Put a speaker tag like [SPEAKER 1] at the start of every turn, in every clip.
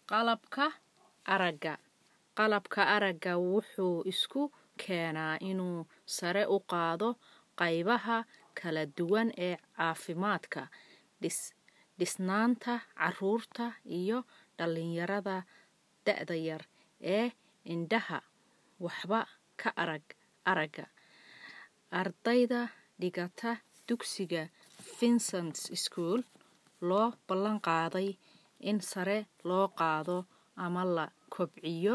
[SPEAKER 1] qalabka aragga qalabka aragga wuxuu isku keenaa inuu sare u qaado qaybaha kala duwan ee caafimaadka dhisnaanta caruurta iyo dhalinyarada da'da yar ee indhaha waxba ka arag aragga ardayda dhigata dugsiga vincent school loo ballan qaaday in sare loo qaado ama la kobciyo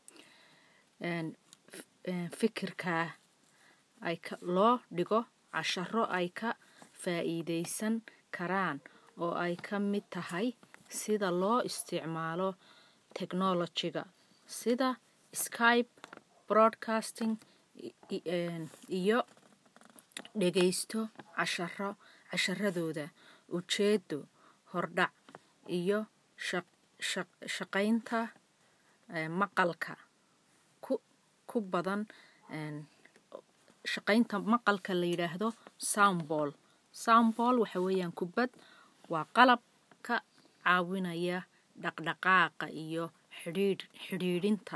[SPEAKER 1] fikirka loo dhigo casharo ay ka faa'iidaysan karaan oo ay ka mid tahay sida loo isticmaalo technology-ga sida skype broadcasting iyo dhagaysto casharo casharadooda ujeedo hordhac iyo shaqaynta maqalka ku badan shaqaynta maqalka la yidhaahdo soundball soundball waxa weeyaan kubad waa qalab ka caawinaya dhaqdhaqaaqa iyo xidhiidh xidhiidhinta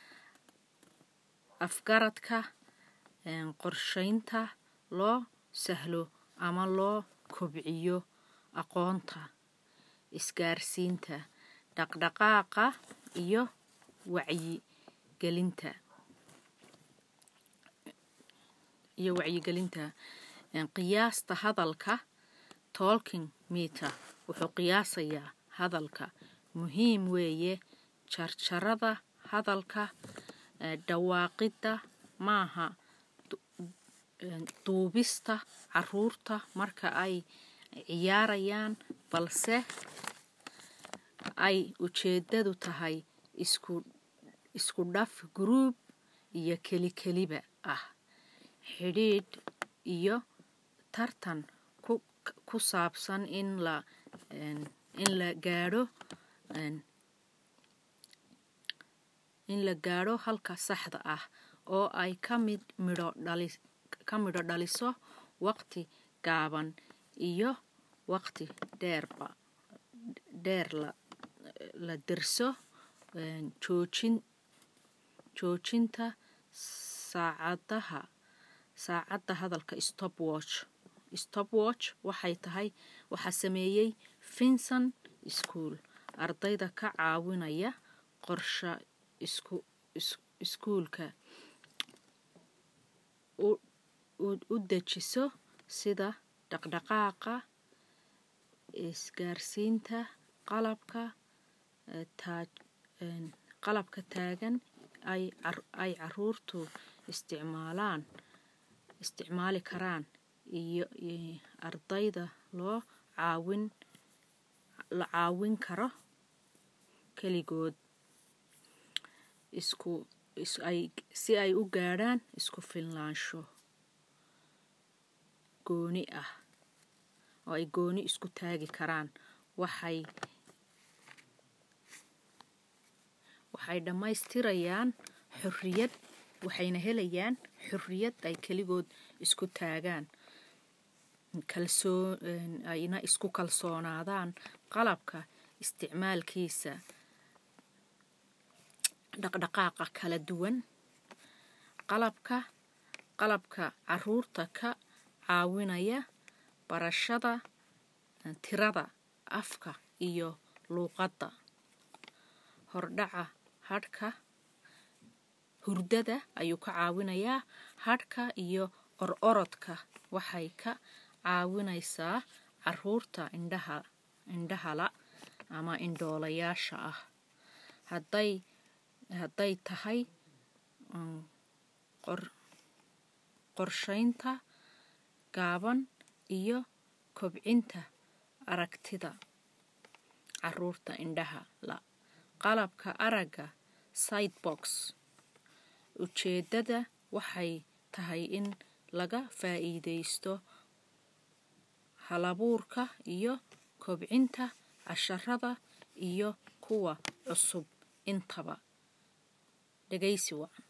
[SPEAKER 1] afgaradka qorshaynta loo sahlo ama loo kobciyo aqoonta isgaarsiinta dhaqdhaqaaqa iyo wacyigelinta iyo wacyigelinta qiyaasta hadalka tolking meter wuxuu qiyaasayaa hadalka muhiim weeye jarjarada hadalka dhawaaqidda maaha duubista caruurta marka ay ciyaarayaan balse ay ujeedadu tahay isku isku dhaf guruub iyo keli keliba ah xidhiidh iyo tartan ku ku saabsan in la in la gaadho in la gaadho halka saxda ah oo ay ka mid midho dhali ka midho dhaliso waqti gaaban iyo waqti dheerba dheer la la derso joojin joojinta saacadaha saacadda hadalka stopwatch stopwatch waxay tahay waxaa sameeyey vincent school ardayda ka caawinaya qorsha isku iskuulka u dejiso sida dhaqdhaqaaqa isgaarsiinta qalabka taaj qalabka taagan ay ay caruurtu isticmaalaan isticmaali karaan iyo ardayda loo caawin la caawin karo keligood isku ay si ay u gaadhaan isku filnaansho gooni ah oo ay gooni isku taagi karaan waxay waxay dhammaystirayaan xorriyad waxayna helayaan xorriyad ay keligood isku taagaan kalsoo ayna isku kalsoonaadaan qalabka isticmaalkiisa dhaqdhaqaaqa kala duwan qalabka qalabka caruurta ka caawinaya barashada tirada afka iyo luuqadda hordhaca hadhka hurdada ayuu ka caawinayaa hadhka iyo or orodka waxay ka caawinaysaa caruurta indhaha indhahala ama indhoolayaasha ah hadday hadday tahay qor qorshaynta gaaban iyo kobcinta aragtida caruurta indhaha la qalabka aragga sidebox ujeedada waxay tahay in laga faa'iidaysto halabuurka iyo kobcinta casharada iyo kuwa cusub intaba dhegaysi wacan